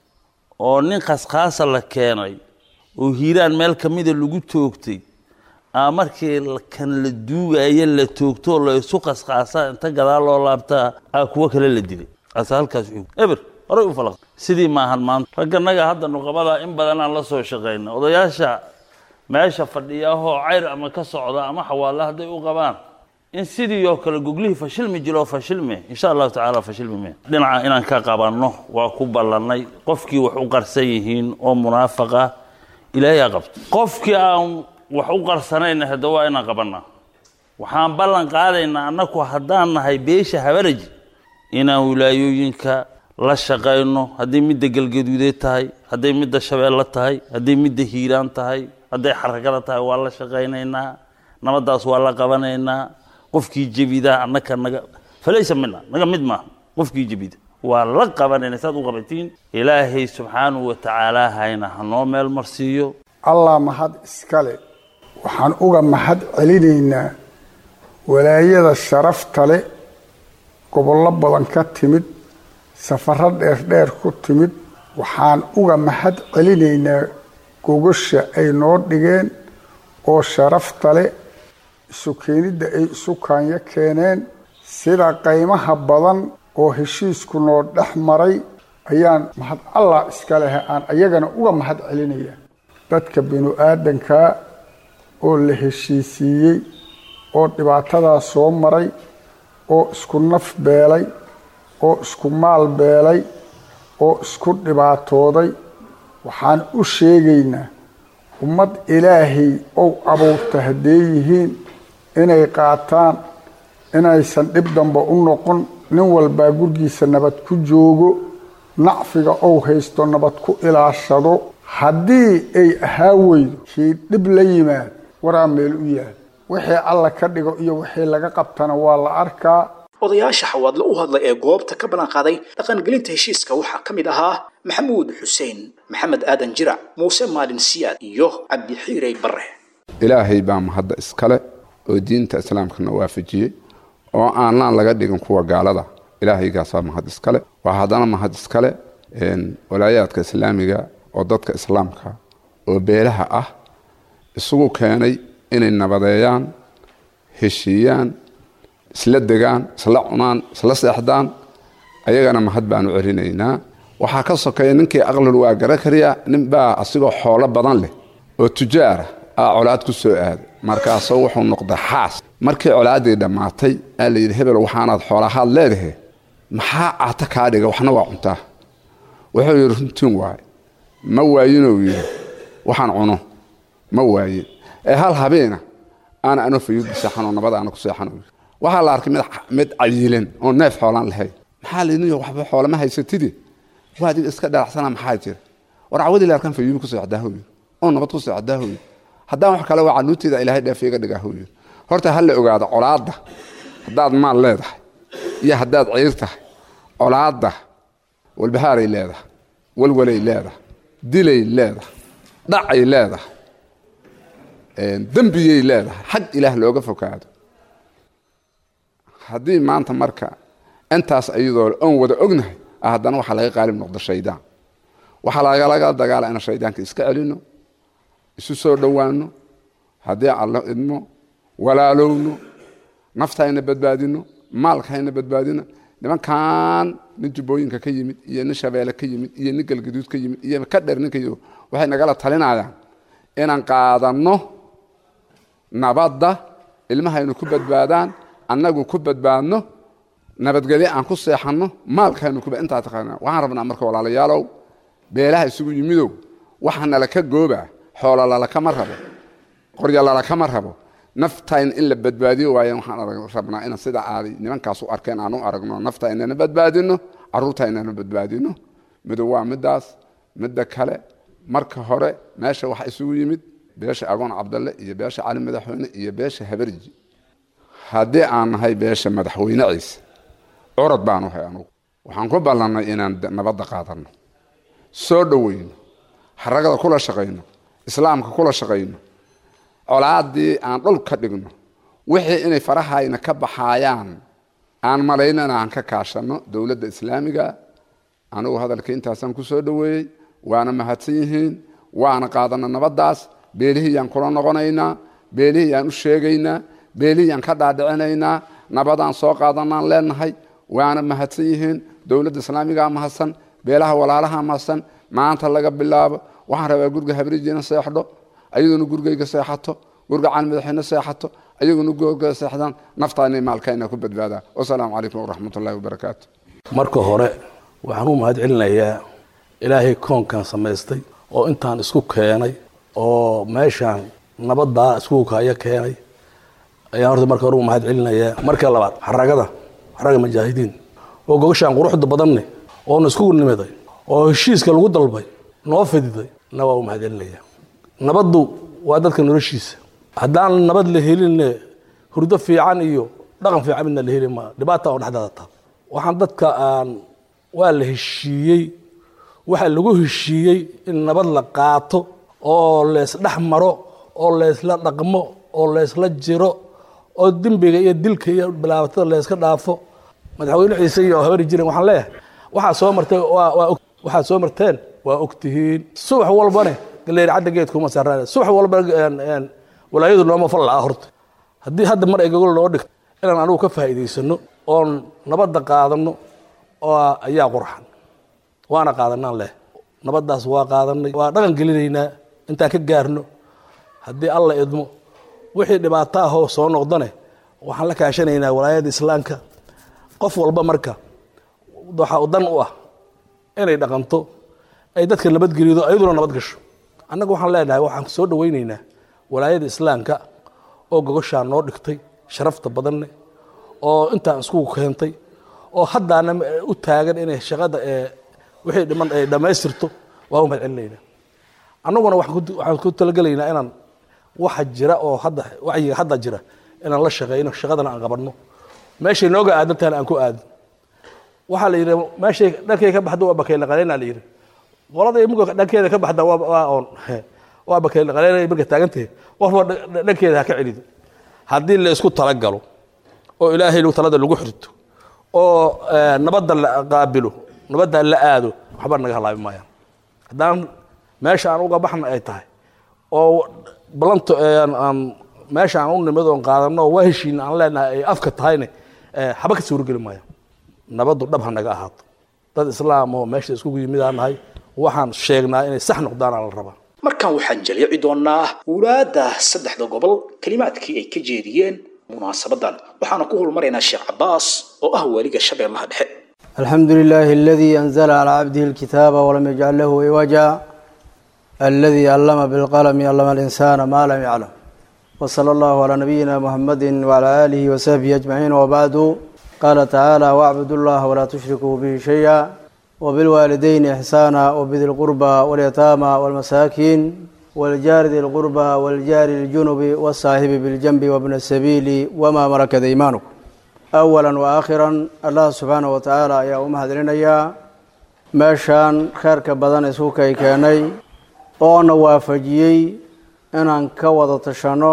oo nin khaskhaasa la keenay oo hiiraan meel ka mida lagu toogtay aa markii kan la duugaya la toogto la isu khaskhaasa inta gadaal loo laabtaa aa kuwo kale la dilay ase halkaas eber horay u falaq sidii maahan maanta ragganaga hadda nuqabada in badan aan la soo shaqayna odayaasha meesha fadhiyahoo cayr ama ka socda ama xawaalla hadday u qabaan in sidii oo kale goglihii fashilmi jiro fashilme insha allahu tacaala fashilmi me dhinaca inaan ka qabanno waa ku ballannay qofkii wax u qarsan yihiin oo munaafaqa ilaahay qabto qofkii aan wax u qarsanayna hadda waa inaan qabannaa waxaan ballan qaadaynaa annaku haddaan nahay beesha habaraji inaan wilaayooyinka la shaqayno hadday midda galgaduudeed tahay hadday midda shabeelle tahay hadday midda hiiraan tahay hadday xaragada tahay waa la shaqaynaynaa nabaddaas waa la qabanaynaa qofkii jebidaa annaka naga falaysa mina naga mid maaha qofkii jebida waa la qabanayna saad u qabatiin ilaahay subxaanahu wa tacaala hayna hanoo meel marsiiyo allah mahad iskale waxaan uga mahad celinaynaa walaayada sharafta leh gobollo badan ka timid safaro dheerdheer ku timid waxaan uga mahad celinaynaa gogasha ay noo dhigeen oo sharafta leh isu keenidda ay isu kaanyo keeneen sida qaymaha badan oo heshiisku noo dhex maray ayaan mahad allah iska lehe aan ayagana uga mahad celinaya dadka binu aadankaa oo la heshiisiiyey oo dhibaatadaa soo maray oo isku naf beelay oo isku maal beelay oo isku dhibaatooday waxaan u sheegaynaa ummad ilaahay ou abuurta hadday yihiin inay qaataan inaysan dhib damba u noqon nin walbaa gurgiisa nabad ku joogo nacfiga ou haysto nabad ku ilaashado haddii ay ahaa weydo kii dhib la yimaad waraa meel u yaal wixii alla ka dhigo iyo wixii laga qabtana waa la arkaa odayaasha xawaadle u hadlay ee goobta ka ballan qaaday dhaqangelinta heshiiska waxaa ka mid ahaa maxamuud xuseen maxamed aadan jirac muuse maalin siyaad iyo cabdixiirey barre ilaahay baa mahadda iskale oo diinta islaamkana waafajiyey oo aanaan laga dhigin kuwa gaalada ilaahaygaasaa mahad iskale waa haddana mahad iskale walaayaadka islaamiga oo dadka islaamka oo beelaha ah isugu keenay inay nabadeeyaan heshiiyaan isla degaan isla cunaan isla seexdaan ayagana mahad baanu celinaynaa waxaa ka sokeeya ninkii aqlul waa gara kariya ninbaa asigoo xoolo badan leh oo tujaara aa colaad ku soo aaday markaasoo wuxuu noqday xaas markii colaaddii dhammaatay aa la yidhi hebel waxaanaad xoolahaad leedahe maxaa caata kaa dhiga waxna waa cuntaa wuxuu yidhi runtiin waaye ma waayinuu yidhi waxaan cuno ma waayin ee hal habeena aana anoo fayuudba seexanoo nabad aana ku seexan waxaa la arkay mid cayilan oo neef xoolaan lahayn maxaa laydin waxba xoolama haysatidi waa adiga iska dhalacsana maxaa jira war cawadii la arkan fayuubi ku seexdaahow yidhi oo nabad ku seexdaahow yidhi haddaan wax kale waa canuuteeda ilaahay dheef iga dhigaahow yidhi horta ha la ogaado colaadda haddaad maal leedahay iyo haddaad ciir tahay colaadda walbahaaray leedahay walwalay leedahay dilay leedahay dhacay leedahay dembiyay leedahay xag ilaah looga fokaado haddii maanta marka intaas ayadoo oon wada ognahay haddana waxaa laga qaalib noqdo shaydaan waxaa lagalaga dagaala inaan shaydaanka iska celino isu soo dhowaano haddii allo idmo walaalowno naftayna badbaadino maalkayna badbaadino nimankan nin jubbooyinka ka yimid iyo nin shabeelle ka yimid iyo nin galgaduud ka yimid iyo ka dher ninka yimid waxay nagala talinayaan inaan qaadanno nabadda ilmahaynu ku badbaadaan annagu ku badbaadno nabadgelyo aan ku seexanno maalkaynu kuba intaa taqaana waxaan rabnaa marka walaalayaalow beelaha isugu yimidow waxa nalaka gooba xoola lalakama rabo qorya lalakama rabo naftayn in la badbaadiyo waayan waxaan rabnaa inaan sida aaday nimankaas u arkeen aan u aragno nafta inana badbaadino caruurta inana badbaadino midow waa midaas midda kale marka hore meesha waxa isugu yimid beesha agoon cabdalle iyo beesha cali madaxweyne iyo beesha habarji haddii aan nahay beesha madaxweyne ciise curad baanu hay anugu waxaan ku ballannay inaan nabadda qaadanno soo dhoweyno xaragada kula shaqayno islaamka kula shaqayno colaadii aan dhul ka dhigno wixii inay farahayna ka baxaayaan aan malaynana aan ka kaashanno dowladda islaamiga anigu hadalka intaasaan ku soo dhoweeyey waana mahadsan yihiin waana qaadana nabaddaas beelihiyaan kula noqonaynaa beelihiyaan u sheegaynaa beelihiyaan ka dhaadhicinaynaa nabadaan soo qaadanaan leenahay waana mahadsan yihiin dowladda islaamigaa mahadsan beelaha walaalaha mahadsan maanta laga bilaabo waxaan rabaa guriga habrijiina seexdho ayaduna gurigayga seexato guriga cali madaxweyne seexato ayaguna guriga seexdaan naftaana maalkayna ku badbaadaa wasalaamu calaykum waraxmatullahi wabarakaatu marka hore waxaan u mahad celinayaa ilaahay koonkan samaystay oo intaan isku keenay oo meeshaan nabaddaa isku kaya keenay ayaan horta marka hore u mahad celinayaa marka labaad xaragada xaraga mujaahidiin oo gogashaan quruxda badanne oona iskugu nimiday oo heshiiska lagu dalbay noo fididay na waa u mahad celinayaa nabaddu waa dadka noloshiisa haddaan nabad la helinne hurdo fiican iyo dhaqan fiican midna la heli maa dhibaata oo dhexdeeda taa waxaan dadka aan waa la heshiiyey waxaa lagu heshiiyey in nabad la qaato oo leysdhex maro oo leysla dhaqmo oo leysla jiro oo dembiga iyo dilka iyo bilaabatada leyska dhaafo madaxweyne ciise iyo habari jiren waxaan leeyahay waxaa soo martay waa waa og waxaad soo marteen waa ogtihiin subax walbane galeeri cadda geedkuma saraan subax walba walaayadu nooma fal la'a horta haddii hadda mar ay gogol noo dhigto inaan anugu ka faa'iidaysano oon nabadda qaadano oo ayaa qurxan waana qaadanaan leh nabaddaas waa qaadanay waa dhaqan gelinaynaa intaan ka gaarno haddii alla idmo wixii dhibaato ahoo soo noqdane waxaan la kaashanaynaa walaayadda islaamka qof walba marka waxaa dan u ah inay dhaqanto ay dadka nabadgelido ayaduna nabad gasho annaga waxaan leenahay waxaan soo dhawaynaynaa walaayada islaamka oo gogoshaa noo dhigtay sharafta badanne oo intaan isku keentay oo haddaana u taagan inay shaqada ee wixii dhiman ay dhammaystirto waa u mahad celinaynaa annaguna waxaan ku talagelaynaa inaan waxa jira oo hadda wacyiga hadda jira inaan la shaqeyno shaqadana aan qabanno meeshay nooga aadan tahana aan ku aadin waxaa la yidhi meeshay dhankay ka baxdo waa bakayla qaleynaa la yidhi qolada imuga dhankeeda ka baxda waa oon waa bakayla qaleynay marka taagantahay qofba dhankeeda ha ka celido haddii la isku talagalo oo ilaahay talada lagu xirto oo nabadda la qaabilo nabadda la aado waxba naga halaabi maayaan haddaan meesha aan uga baxna ay tahay oo balanta aan meesha aan u nimid oon qaadano waa heshiina aan leenahay ay afka tahayne haba ka suurogeli maayaan nabaddu dhab ha naga ahaato dad islaam oo meesha iskugu yimidaan nahay waxaan sheegnaa inay sax noqdaanaa la rabaa markan waxaan jaleeci doonaa wulaadda saddexda gobol kelimaadkii ay ka jeediyeen munaasabadan waxaana ku hulmaraynaa sheekh cabaas oo ah waaliga shabeellaha dhexe الحمد لله الذي أنزل على عبده الكتاب ولم يجعل له عوجا الذي علم بالقلم علم الإنسان ما لم يعلم وصلى الله على نبينا محمد وعلى آله وصحبه أجمعين وبعد قال تعالى واعبدوا الله ولا تشركوا به شيئا وبالوالدين إحسانا وبذي القربى واليتامى والمساكين والجار ذي القربى والجار الجنب والصاحب بالجنب وابن السبيل وما ملكت أيمانكم أولا وآخرا الله سبحانه وتعالى يا أم هدرينيا meeshaan kheerka badan isuukay keenay oona waafajiyey inaan ka wada tashanno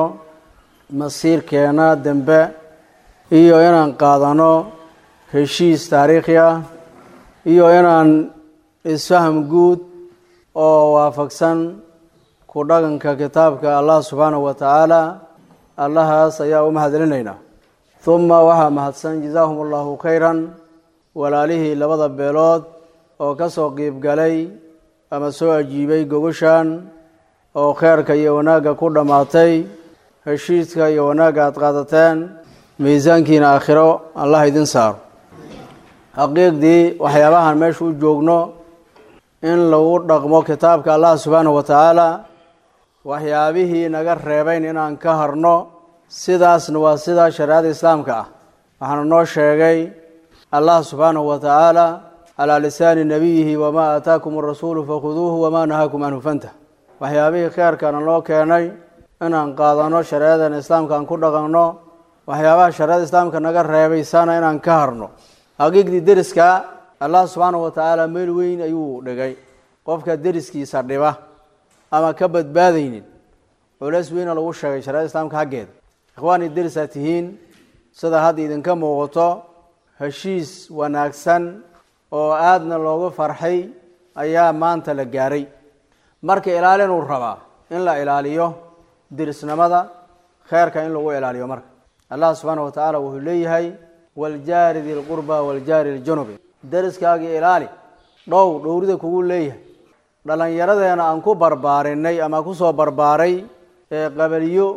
masiirkeena dembe iyo inaan qaadano heshiis taariikhi ah iyo inaan isfaham guud oo waafaqsan ku dhaqanka kitaabka allah subxaanahu wa tacaala allahaas ayaa u mahadcelinaynaa uma waxaa mahadsan jazaahum allahu khayran walaalihii labada beelood oo ka soo qiibgalay ama soo ajiibay gogoshan oo kheerka iyo wanaagga ku dhammaatay heshiiska iyo wanaagga aada qaadateen miisaankiina aakhiro allah idin saaro xaqiiqdii waxyaabahan meesha u joogno in lagu dhaqmo kitaabka allah subxaanahu wa tacaala waxyaabihii naga reebayn inaan ka harno sidaasna waa sidaa shareecada islaamka ah waxaana noo sheegay allah subxaanahu wa tacaala calaa lisaani nabiyihi wamaa aataakum arasuulu fakhuduuhu wamaa nahaakum canhu fantah waxyaabihii kheerkana loo keenay inaan qaadano shareecadan islaamka aan ku dhaqanno waxyaabaha shareecada islaamka naga reebaysana inaan ka harno xaqiiqdii deriska allah subxaanahu watacaala meel weyn ayuu dhigay qofka deriskiisa dhiba ama ka badbaadaynin culeys weyna lagu sheegay shareecada islaamka xaggeeda ikhwaani derisaa tihiin sida hadda idinka muuqato heshiis wanaagsan oo aadna loogu farxay ayaa maanta la gaaray marka ilaalinuu rabaa in la ilaaliyo dirisnimada kheerka in lagu ilaaliyo marka allah subxaanahu watacaala wuxuu leeyahay waljaari di lqurba waljaari ljunubi deriskaagii ilaali dhow dhowrida kugu leeyahay dhallinyaradeena aan ku barbaarinay ama kusoo barbaaray ee qabaliyo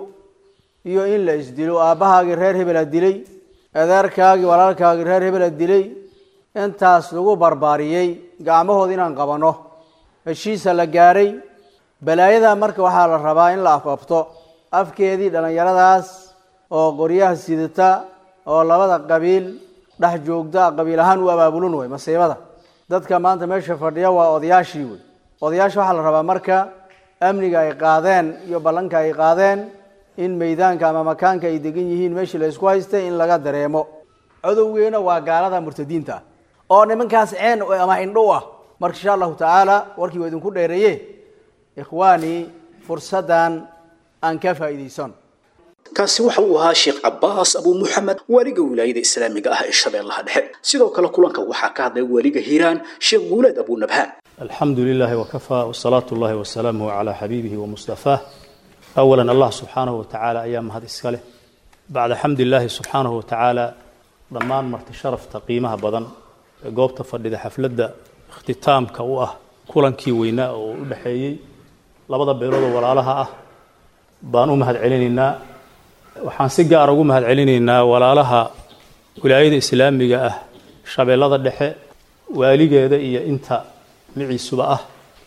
iyo in la isdilo aabbahaagii reer hebela dilay adeerkaagii walaalkaagii reer hebela dilay intaas lagu barbaariyey gacmahooda inaan qabanno heshiisa la gaaray balaayada marka waxaa la rabaa in la afafto afkeedii dhallinyaradaas oo qoryaha sidata oo labada qabiil dhex joogta qabiil ahaan u abaabulun wey masiibada dadka maanta meesha fadhiya waa odayaashii wey odayaasha waxaa la rabaa marka amniga ay qaadeen iyo ballanka ay qaadeen in meydaanka ama makaanka ay degan yihiin meeshii la isku haystay in laga dareemo codowgeena waa gaalada murtadiinta ah oo nimankaas ceen ama indhow ah marka insha allahu tacaala warkii waa idinku dheereeye ikhwaanii fursaddan aan ka faa'iidaysan kaasi waxa uu ahaa sheekh cabaas abuu muxamed waaliga wilaayada islaamiga ah ee shabeellaha dhexe sidoo kale kulanka waxaa ka hadlay waaliga hiiraan sheekh guuleed abuu nabhaan الحمد لله وكفى والصلاة الله وسلامه على حبيبه ومصطفاه أولا الله سبحانه وتعالى أيام هذا السكالة بعد حمد الله سبحانه وتعالى ضمان مرت شرف تقييمها بدن قوبت فردد حفلة اختتام كواه كلن كي ويناء ودحيي لبدا بيرود ولالها أه بانو مهد علينا waxaan si gaar ugu mahad celinaynaa walaalaha wilaayada islaamiga ah shabeellada dhexe waaligeeda iyo inta miciisuba ah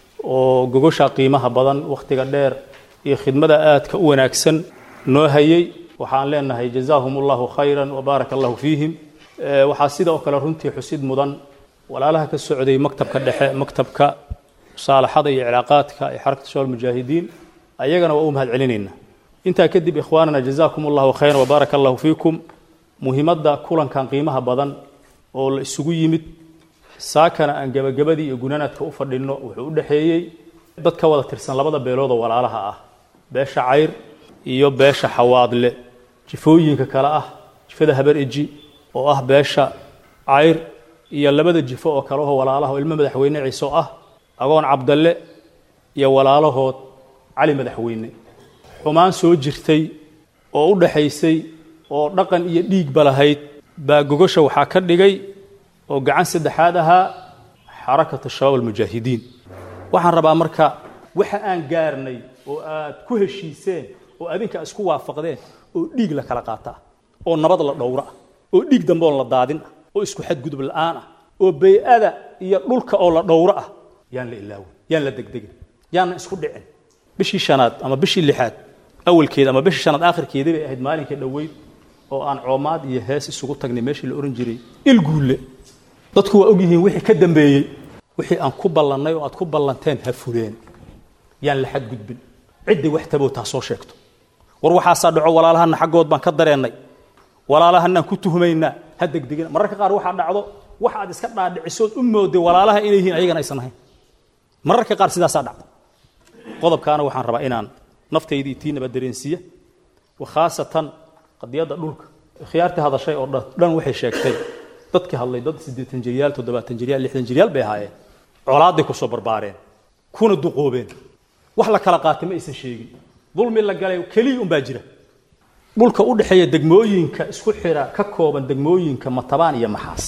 oo gogosha qiimaha badan wakhtiga dheer iyo khidmada aadka u wanaagsan noo hayay waxaan leenahay jazaahum allahu khayran wabaaraka allahu fiihim waxaa sidoo kale runtii xusid mudan walaalaha ka socday maktabka dhexe maktabka musaalaxada iyo cilaaqaadka ee xarakta shawal mujaahidiin ayagana waa u mahad celinaynaa intaa kadib ikhwaanana jazaakum allahu khayran wabaaraka allahu fiikum muhiimadda kulankan qiimaha badan oo la isugu yimid saakana aan gebagabadii iyo gunanaadka u fadhinno wuxuu u dhexeeyey dad ka wada tirsan labada beelood oo walaalaha ah beesha cayr iyo beesha xawaadle jifooyinka kale ah jifada habar eji oo ah beesha cayr iyo labada jifo oo kale oo walaalaha oo ilmo madaxweyne ciise oo ah agoon cabdalle iyo walaalahood cali madaxweyne xumaan soo jirtay oo u dhaxaysay oo dhaqan iyo dhiigba lahayd baa gogosha waxaa ka dhigay oo gacan saddexaad ahaa xarakatu shabaab almujaahidiin waxaan rabaa marka waxa aan gaarnay oo aad ku heshiiseen oo adinka isku waafaqdeen oo dhiig la kala qaata oo nabad la dhowra ah oo dhiig dambe oon la daadin ah oo isku xadgudub la'aan ah oo bay-ada iyo dhulka oo la dhowro ah yaan la ilaawin yaan la degdegin yaanna isku dhicin bishii shanaad ama bishii lixaad awalkeeda ama bishii shanaad aakhirkeedii bay ahayd maalinkii dhoweyd oo aan coomaad iyo hees isugu tagnay meeshii la ohan jiray ilguulle dadku waa ogyihiin wixii ka dambeeyey wixii aan ku ballannay oo aad ku ballanteen ha fuleen yaan la xadgudbin ciddii wax tabow taa soo sheegto war waxaasaa dhaco walaalahana xaggood baan ka dareennay walaalahanaan ku tuhmaynaa ha degdegina mararka qaar waxaa dhacdo wax aad iska dhaadhicisood u mooday walaalaha inay yihiin ayagana aysan ahayn mararka qaar sidaasaa dhacda qodobkaana waxaan rabaa inaan naftaydii tiinaba dareensiiya khaasatan qadiyadda dhulka khiyaartii hadashay oo dhan waxay sheegtay dadkii hadlay dad siddeetan jiryaal toddobaatan jiryaal lixdan jiryaal bay ahaayeen colaaday kusoo barbaareen kuna duqoobeen wax la kala qaatay ma aysan sheegin dulmi la galay keliya unbaa jira dhulka u dhexeeya degmooyinka isku xira ka kooban degmooyinka matabaan iyo maxaas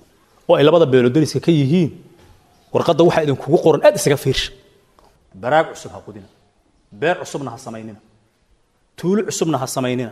oo ay labada beelo dariska ka yihiin warqadda waxaa idinkugu qoran aad isaga fiirsha baraag cusub ha qudina beer cusubna ha samaynina tuulo cusubna ha samaynina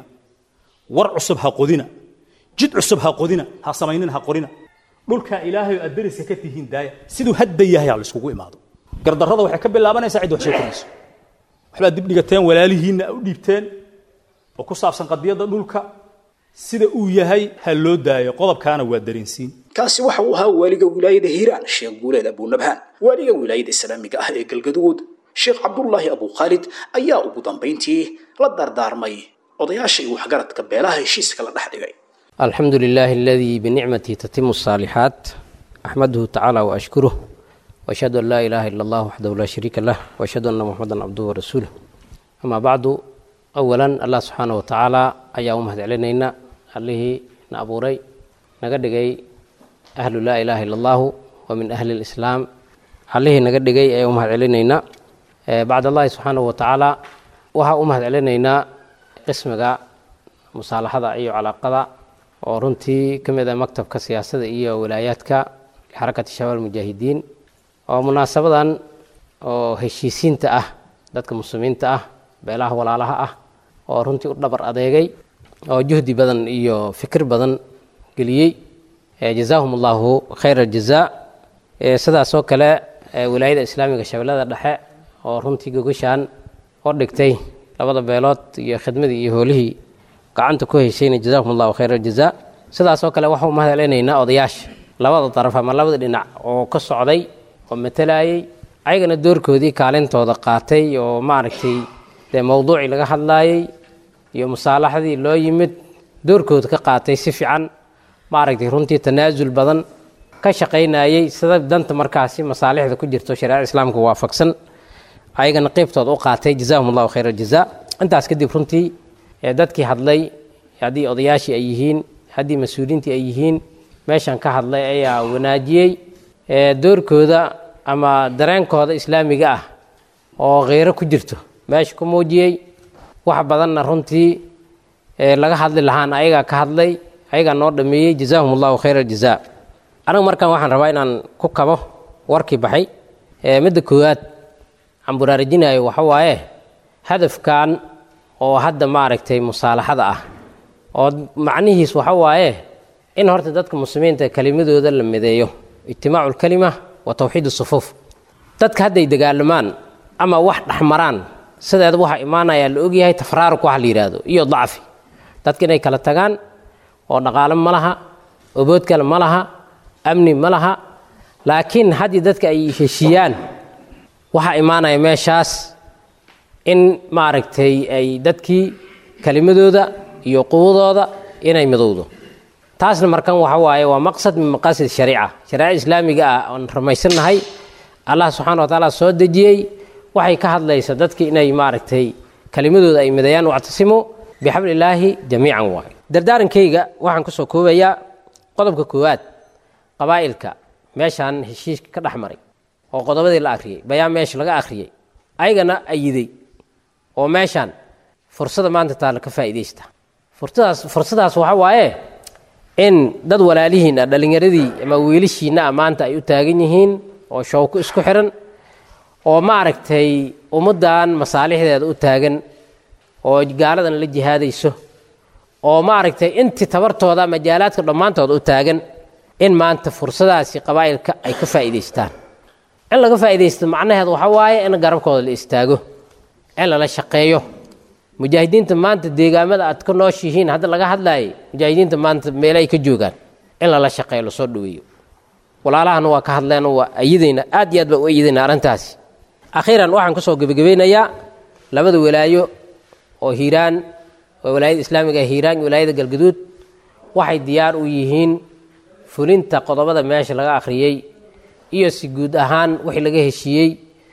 war cusub ha qodina jid cusub ha qodina ha samaynina ha qorina dhulkaa ilaahay aad dariska ka tihiin daaya siduu hadda yahay ha laiskugu imaado gardarrada waxay ka bilaabanaysaa cid wax soo korayso waxbaad dib dhigateen walaalihiinna u dhiibteen oo ku saabsan qadiyadda dhulka sida uu yahay ha loo daayo qodobkaana waa dareensiin kaasi waxa uu ahaa waaliga wilaayada hiiraan sheekh guuleed abunabhaan waaliga wilaayada islaamiga ah ee galgaduud sheekh cabdullaahi abukhaalid ayaa ugu dambayntii la dardaarmay odayaasha iyo waxgaradka beelaha heshiiska la dhex dhigay الحمد لله الذي بنعمته تتم الصالحات أحمده تعالى وأشكره وأشهد أن لا إله إلا الله وحده لا شريك له وأشهد أن محمدا عبده ورسوله أما بعد أولا الله سبحانه وتعالى أيا أمهد علينا عليه نأبوري نقدقي أهل لا إله إلا الله ومن أهل الإسلام عليه نقدقي أيا أمهد علينا بعد الله سبحانه وتعالى وها أمهد علينا قسمك مصالحة أي علاقة oo runtii ka mid ah maktabka siyaasadda iyo walaayaadka xarakati shabaab mujaahidiin oo munaasabadan oo heshiisiinta ah dadka muslimiinta ah beelaha walaalaha ah oo runtii u dhabar adeegay oo juhdi badan iyo fikir badan geliyey jazaahum allahu khayra aljazaa sidaasoo kale wilaayada islaamiga shabeellada dhexe oo runtii gogashaan oo dhigtay labada beelood iyo khidmadii iyo hoolihii gacanta ku heshayna jazakum allahu khayra aljazaa sidaasoo kale waxau mahad celinaynaa odayaasha labada daraf ama labada dhinac oo ka socday oo matalayay ayagana doorkoodii kaalintooda qaatay oo maaragtay dee mowduucii laga hadlaayey iyo musaalaxadii loo yimid doorkooda ka qaatay si fiican maaragtay runtii tanaasul badan ka shaqaynayey sida danta markaasi masaalixda ku jirto shareecada islaamka waafaqsan ayagana qeybtooda u qaatay jazaahum allahu khayra aljazaa intaas kadib runtii dadkii hadlay haddii odayaashii ay yihiin haddii mas-uuliyiintii ay yihiin meeshan ka hadlay ayaa wanaajiyey doorkooda ama dareenkooda islaamiga ah oo kheyro ku jirto meesha ku muujiyey wax badanna runtii laga hadli lahaan ayagaa ka hadlay ayagaa noo dhameeyey jazaahum allahu khayra aljazaa anigu markaan waxaan rabaa inaan ku kabo warkii baxay midda koowaad aan buraarajinayo waxa waaye hadafkan oo hadda maaragtay musaalaxada ah oo macnihiis waxa waaye in horta dadka muslimiinta kelimadooda la mideeyo ijtimaacu lkalima wa tawxiid sufuuf dadka hadday dagaalamaan ama wax dhexmaraan sideeda waxaa imaanayaa la ogyahay tafraaruk waxa la yidhaahdo iyo dacfi dadka inay kala tagaan oo dhaqaalo ma laha obood kale ma laha amni ma laha laakiin haddii dadka ay heshiiyaan waxaa imaanaya meeshaas in maaragtay ay dadkii kelimadooda iyo quwadooda inay midowdo taasna markan waxa waaye waa maqsad min maqaasid shariica shareecada islaamiga ah oon rumaysannahay allah subxana wa tacaala soo dejiyey waxay ka hadlaysa dadki inay maaragtay kelimadooda ay mideeyaan wactasimu bixablillaahi jamiican waay dardaarankayga waxaan kusoo koobayaa qodobka koowaad qabaa'ilka meeshaan heshiiska ka dhex maray oo qodobadii la akhriyey bayaan meesha laga akhriyey ayagana ayiday oo meeshaan fursada maanta taalla ka faa'iidaysta fursadaas fursadaas waxa waaye in dad walaalihiin ah dhallinyaradii ama wiilashiinna ah maanta ay u taagan yihiin oo shawko isku xiran oo maaragtay ummaddan masaalixdeeda u taagan oo gaaladan la jihaadayso oo maaragtay intii tabartooda majaalaadka dhammaantooda u taagan in maanta fursadaasi qabaa'ilka ay ka faa'iidaystaan in laga faa'iidaysto macnaheed waxa waaye in garabkooda la istaago in lala shaqeeyo mujaahidiinta maanta deegaamada aad ka nooshihiin hadda laga hadlaayay mujaahidiinta maanta meele ay ka joogaan in lala shaqeeyo lasoo dhaweeyo walaalahana waa ka hadleen waa ayidayna aad iyo aad baa u ayidayna arrintaasi akhiiran waxaan kusoo gebagabeynayaa labada walaayo oo hiiraan oo walaayada islaamiga ee hiiraan iyo walaayada galgaduud waxay diyaar u yihiin fulinta qodobada meesha laga akhriyey iyo si guud ahaan wixii laga heshiiyey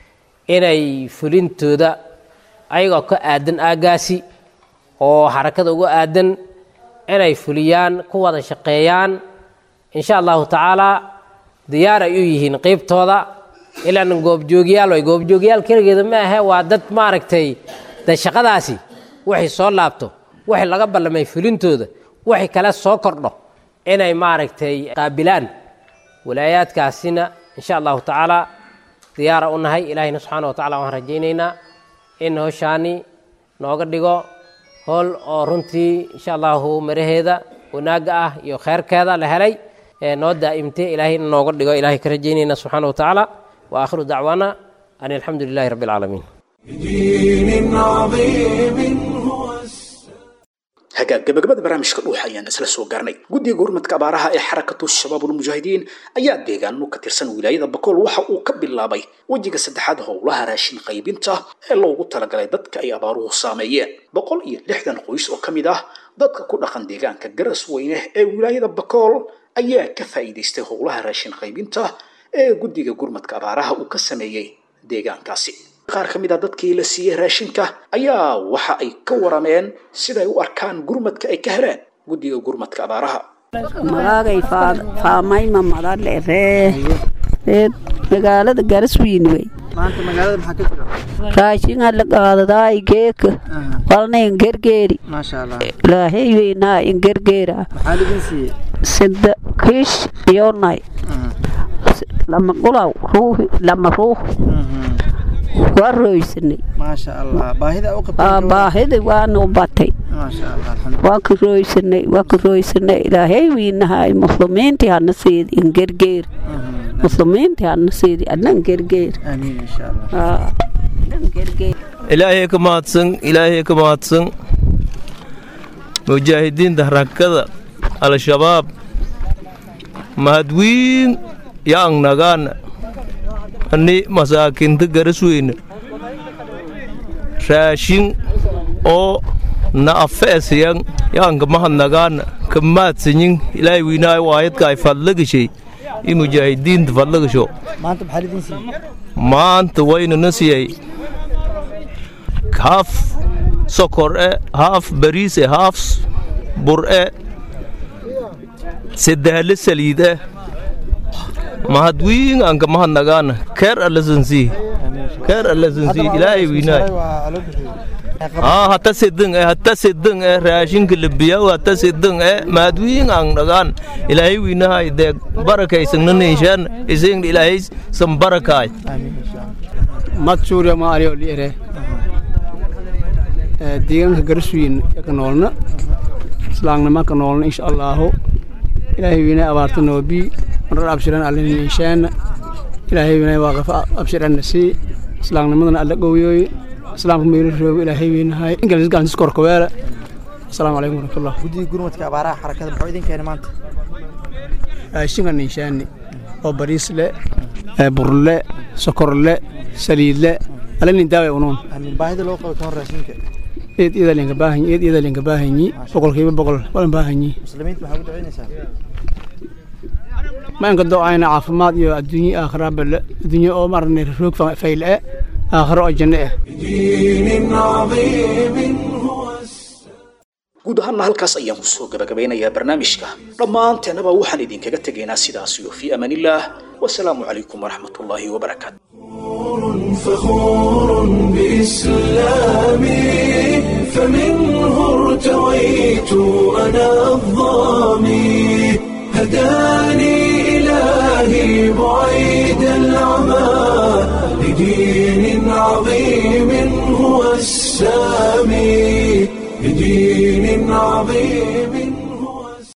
inay fulintooda ayagoo ka aadan aaggaasi oo xarakada uga aadan inay fuliyaan ku wada shaqeeyaan insha allahu tacaalaa diyaar ay u yihiin qeybtooda ilaan goobjoogyaal way goobjoogyaal keligeeda ma ahe waa dad maaragtay de shaqadaasi waxay soo laabto waxay laga ballamay fulintooda waxay kale soo kordho inay maaragtay qaabilaan walaayaadkaasina insha allahu tacaala diyaara u nahay ilaahayna subxaana wa tacala waxaan rajaynaynaa in howshaani nooga dhigo howl oo runtii insha allahu maraheeda wanaagga ah iyo kheyrkeeda la helay ee noo daa'imtay ilaahay in nooga dhigo ilahay ka rajaynayna subxaana wa tacaala wa aakhiru dacwaana an alxamdu lilahi rabbi alcaalamiin بدين عظيم هو hagaag gabagabada barnaamijka dhuuxa ayaan isla soo gaarnay guddiga gurmadka abaaraha ee xarakatu shabaabulmujaahidiin ayaa deegaano ka tirsan wilaayada bakool waxa uu ka bilaabay wejiga saddexaad howlaha raashin qaybinta ee loogu talagalay dadka ay abaaruhu saameeyeen boqol iyo lixdan qoys oo ka mid ah dadka ku dhaqan deegaanka garas weyne ee wilaayada bakool ayaa ka faa'iidaystay howlaha raashin qaybinta ee guddiga gurmadka abaaraha uu ka sameeyey deegaankaasi qaar ka mid a dadkii la siiyey raashinka ayaa waxa ay ka warameen siday u arkaan gurmadka ay ka heleen guddiga gurmadka abaaraha magaagay faamayma madale ree ree magaalada garaswiin wey maanta magaalada maxaa ka jira raashinga la qaadadaay geeka walna ingergeeri maasha allah ilaahay weynaa ingergeera maxaa lidin siiyey sida kiish iyonay lama qulaw ruuhi lama ruux waa rooysanay maasha allah baahida u Aa, baahida waanu batay maasha allah alxamdu waa ka rooysanay waa ka rooysanay ilaahay wiinahay muslimiintii hana siidi ingergeer muslimiintii hana siidi adna ingergeer amiin insha allah Aa, adna ingergeer ilaahay ka mahadsan ilaahay ka mahadsan mujaahidiinta harakada al-shabaab mahadwiin yaang nagaana ani masaakinta garasweyne raashin oo na afeesiyan yaanka mahadnagaana ka maadsanyin ilaahay wiinaay waayadka ay fadlagashay i mujaahidiinta fadlagasho maanta maxaa lidin siiyey maanta waynana siyay haaf sokor e haaf bariis e haaf bur e saddehale saliid e mahadwiin anka mahadnagaana keer allasansii keer allasansii ilaahay wiinaay haa hata sidin e hata sidin e raashinka labiyaw hata sidin e mahadwiin ang dhagaan ilaahay wiinahay deeg barakaysannanishaan isingna ilaahay san barakaay mad suuriya ma aliyo liire deegaanka garaswiin ka noolna islaamnima ka noolna insha allaahu ilaahay wiinay abaarta noobi marar abshiran allin inshaana ilaahay wiinay waaqafa abshiranna sii islaamnimadana alla gowyoy islaamka meelo roogo ilaahay wiinahay ingalis galantis korkaweela asalaamu calaykum waraxmatullah guddiga gurmadka abaaraha xarakada muxuu idin keenay maanta raashinkan inshaani oo bariis le burle sokor le saliid le alinin daawa unoon amiin baahida loo qabo ka hor raashinka eed iyada linka baahanyi eed iyada linka baahanyi boqolkiiba boqol walan baahanyi muslimiinta maxaa ugu ducaynaysaa ma inka do-ayna caafimaad iyo adduunye aakhira bale adduunye oo maarane roog fayle e aakhiro oo janno ah دين عظيم هو guud ahaanna halkaas ayaan kusoo gabagabeynayaa barnaamijka dhammaanteennaba waxaan idinkaga tegaynaa sidaas iyo fii amaanillaah wasalaamu calaykum waraxmatullaahi wabarakaatu فخور بإسلامي فمنه ارتويت أنا الظامي هداني إلهي بعيد العمى لدين عظيم هو السامي لدين عظيم